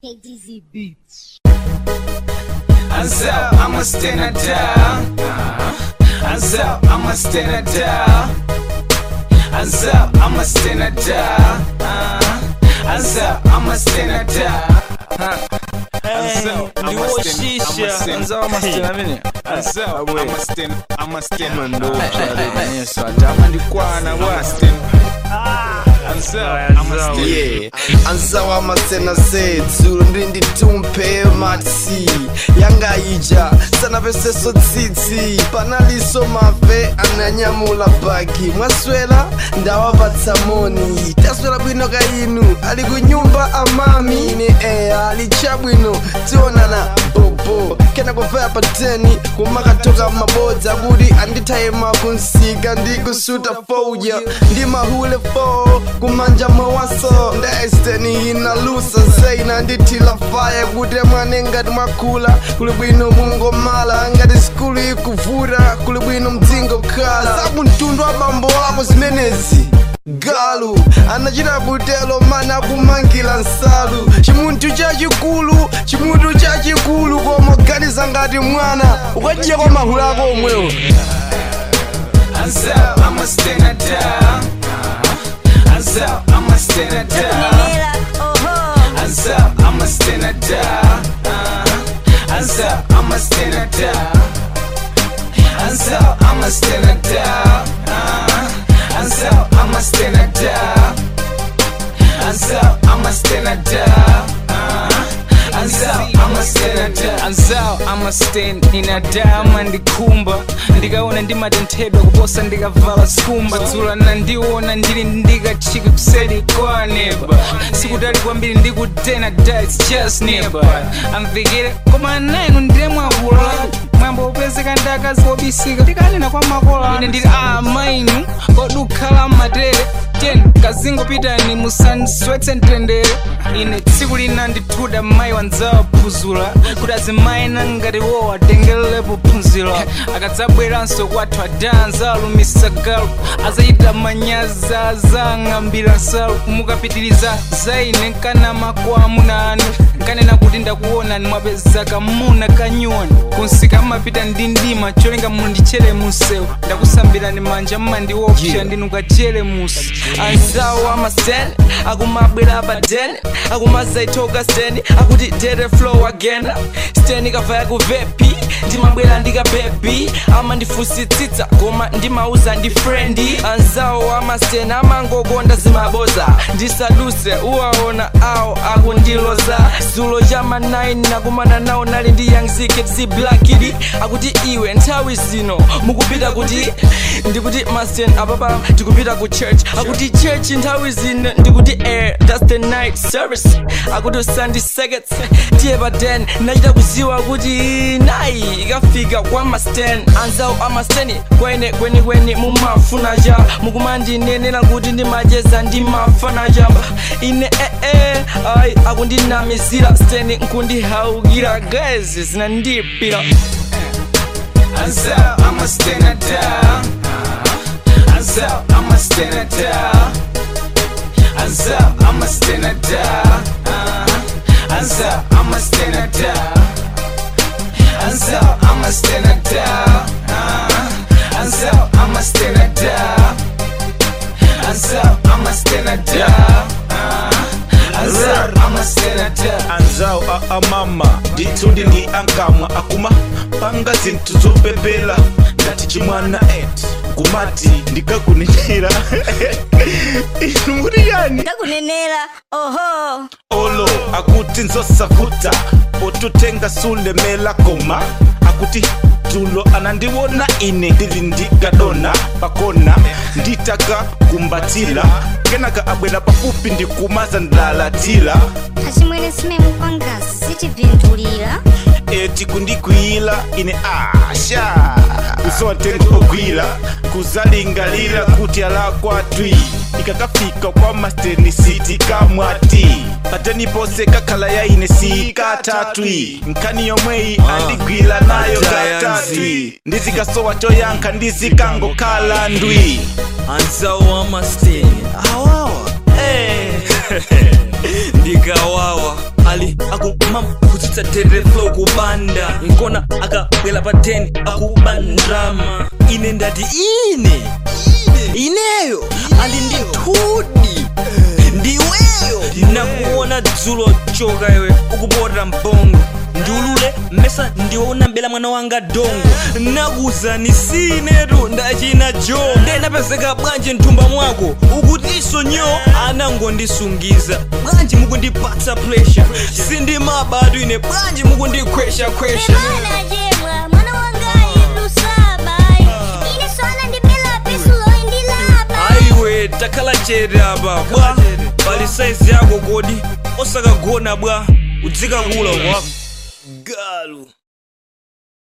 KDZ Beats. Anzel, I'ma stand her down. Anzel, I'ma stand her down. Anzel, I'ma stand her down. Anzel, I'ma stand her down. Anzel, I'ma ndiwo stand- I'ma shisha stand- anzawo masitena amene Anzel, I'ma stand, I'ma stand her yesu atama ndikwana bwa Anzel, I'ma stand yeah anzawa masena sethu ndinditumpe matsi yangayija sanaveseso tsitsi panaliso mave ananyamula bagi mwaswera ndawapatsa moni taswera bwino ka inu ali kunyumba amami ine eya ali chabwino tionana bobo kena kuvaya pateni kumakatoka mabodza kuti andithayima kunsika ndikusuta fouja ndi mahule fo kumanja mawaso ndaesteni inalusa zeina ndithila faya kuti mwane ngati mwakula kuli bwino mungomala ngati sikulu ikuvuta kuli bwino mdzingo khala zakumtundu wa bambo ako zimenezi galu anachita butelo mana kumangila nsalu chimunthu chachikulu chimunthu chachikulu koma ganiza ngati mwana ukachija kwa mahulu ako omwewo Anzel, I'ma stand her down. Anzel, I'ma stand her down. Anzel, I'ma stand her down. Anzel, I'ma stand her down. Anzel, I'ma stand her down. Anzel, I'ma stand her down. Anzel, I'ma stand her down. Anzel, I'ma stand her down. Anzel, I'ma stand in a diamond ndikumba ndikaona ndimatenthedwa kuposa ndikavala skumba dzula nandiona ndili ndikachika kuseri kwa neba sikutali kwambiri ndikutena da its just neba amvikire koma nainu ndile mwakula mwambo upezeka ndakazi obisika ndikanena kwa makola ine ndili amainu kodukhala matere ten kazingopitani musanswetse mtendere ine tsiku lina ndithuda mayi wanzawa phuzula kuti azimayina ngati wo atengelepo phunziro akadzabweranso kwathu adanza alumisa galu azachita manyazi azang'ambira nsalu mukapitiriza zaine nkanama kwa amuna anu nkanena kuti ndakuonani mwapeza kamuna kanyuwani kunsika mmapita ndi ndima cholinga mundichere munsewu ndakusambirani manja mmandiopsha yeah. ndinukachere musi anzawo amasten akumabwera padene akumazaitoka steni akuti dere flow again steni kavaya kuvepi ndimabwera ndikabebi amandifusitsitsa koma ndimauza ndi frendi anzawo amasten amangokonda zimaboza ndisaduse uwaona awo akundiloza zulo chama 9 nakumana nawo nali ndi young zikets blackidi akuti iwe nthawi zino mukupita kuti ndikuti masten apapa tikupita ku church akuti church nthawi zino ndikuti air that's the night service akuti sunday seconds tiye pa 10 nachita kuziwa kuti nayi ikafika kwa masten anzawo amasteni kwene kwenikweni mumafuna cha mukumandinenera kuti ndimacheza ndimafana chamba ine ee ayi akundinamizira steni nkundihaukira gezi zinandipira Anzel, I'ma stand her down. Anzel, I'ma stand her down. Anzel, I'ma stand her down. Anzel, I'ma stand her down. Anzel, I'ma stand her down. Anzel, I'ma stand her down. Anzel, I'ma stand her down. Anzel, I'ma stand her down. anzawo a amama ndithundi ndi ankamwa akuma panga zinthu zopepela ngati chimwana et kumati ndikakunenera inu muri yani Ndakunenera, oho. olo akuti nzosavuta potutenga sulemela koma akuti tulo anandiwona ine ndili ndikadona pakona nditaka kumbatila kenaka abwera pafupi ndikumaza ndalatila Achimwene simemu kwangasi sitivindulira. eti kundikwiyila ine asha usowatenga ogwila kuzalingalira kuti alakwatwi ikakafika kwa masteni siti kamwati pateni pose kakhala ya ine sikatatwi nkhani yomweyi andigwila nayo katatwi ndizikasowa choyankha ndizikangokhala ndwi anzawo amasteni awawa eh. ndikawawa ali akumama kutsitsa tere flow kubanda nkona akabwela pa 10 akubandrama ine ndati ine ineyo ali ndi thudi ndiweyo nakuona dzulo choka iwe ukupota mbongo ndiulule mmesa ndiwona mbela mwana wanga dongo nakuzani sinetu ndachina jo ndinapezeka bwanji mthumba mwako ukutiso nyo anangondisungiza bwanji mukundipatsa pressure sindimabatu ine bwanji mukundikhweshakhwesha Bana jemwa, mwana wangayi lusaba Ine sona ndibela pesulo indilaba aiwe takhala chete apa bwa pali saizi yako kodi osakagona bwa udzikakula kwa galu